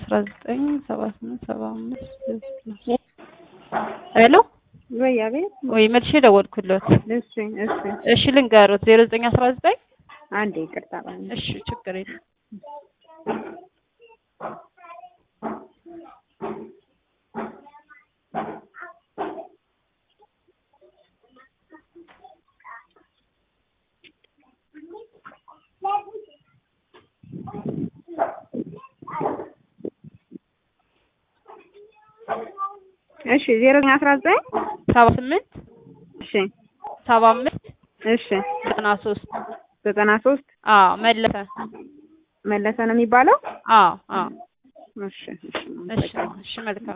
አስራ ዘጠኝ ሰባ ስምንት ሰባ አምስት ሄሎ ወይ አቤት። ወይ መልሼ ደወልኩለት። እሺ እሺ እሺ ልንገሩት ዜሮ ዘጠኝ አስራ ዘጠኝ አንዴ ይቅርታ ባለ እሺ ችግር የለም እሺ ዜሮ ዘጠኝ አስራ ዘጠኝ ሰባ ስምንት እሺ ሰባ አምስት እሺ ዘጠና ሶስት ዘጠና ሶስት አዎ መለሰ መለሰ ነው የሚባለው። አዎ አዎ እሺ እሺ እሺ እሺ መልካም